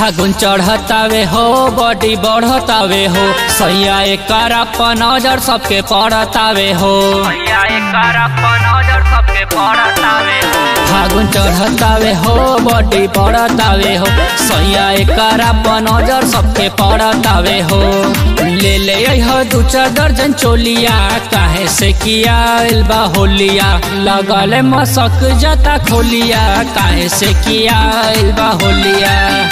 फागुन चढ़तावे हो बॉडी बढ़तावे हो सैया एकर अपन नजर सबके पड़तावे हो सैया एकर अपन नजर सबके पड़तावे हो फागुन चढ़तावे हो बॉडी बढ़तावे हो सैया एकर अपन नजर सबके पड़तावे हो ले ले हो दू चार दर्जन चोलिया काहे से किया बा होलिया लगल मसक जता खोलिया काहे से किया बा होलिया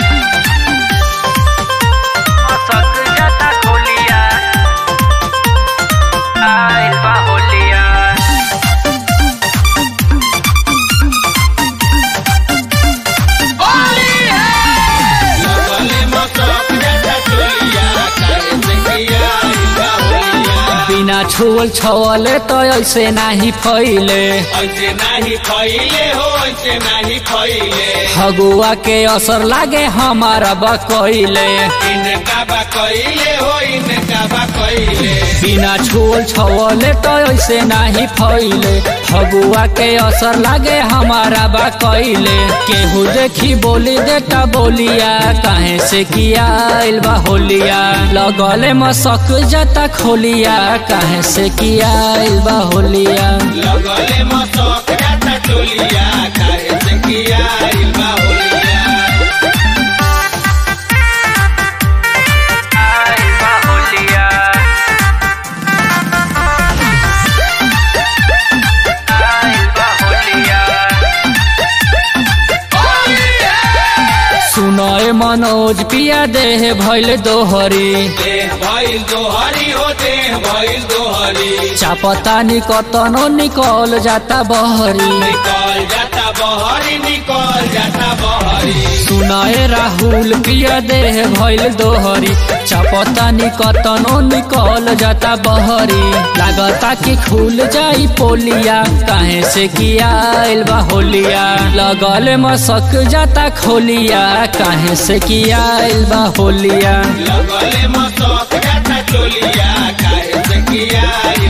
मसक जता खोलिया आइल बा होलिया बिना छुअल छवले तो ऐसे नाही फैले ऐसे नाही खैले हो ऐसे नाही खैले फगुआ के असर लागे हमारा बकैले इनका बा कैले हो इनका बा कैले बिना छुअल छवले तो ऐसे नाही फैले फगुआ के असर लागे हमारा बकैले केहू देखी बोली देता बोलिया काहे से किया आइल बा होलिया लगले मसक जाता खोलिया काहे से किया आइल बा होलिया लगले मसक जाता टोलिया काहे से किया आइल बा होलिया आइल बा होलिया आइल बा होलिया सुनय मनोज पिया देह भैल दोहरी देह भइल दोहरी हो देह भइल दोहरी चापता निकतनो निकल जाता बहरी निकल जाता बहरी निकल जाता बहरी सुनाए राहुल पिया देह भैल दोहरी चापता निकतनो निकल जाता बहरी लागता कि खुल जाई पोलिया काहे से किया आइल बा होलिया लगल मसक जाता खोलिया काहे से किया आइल बा होलिया लगले मसक जाता टोलिया काहे से किया आइल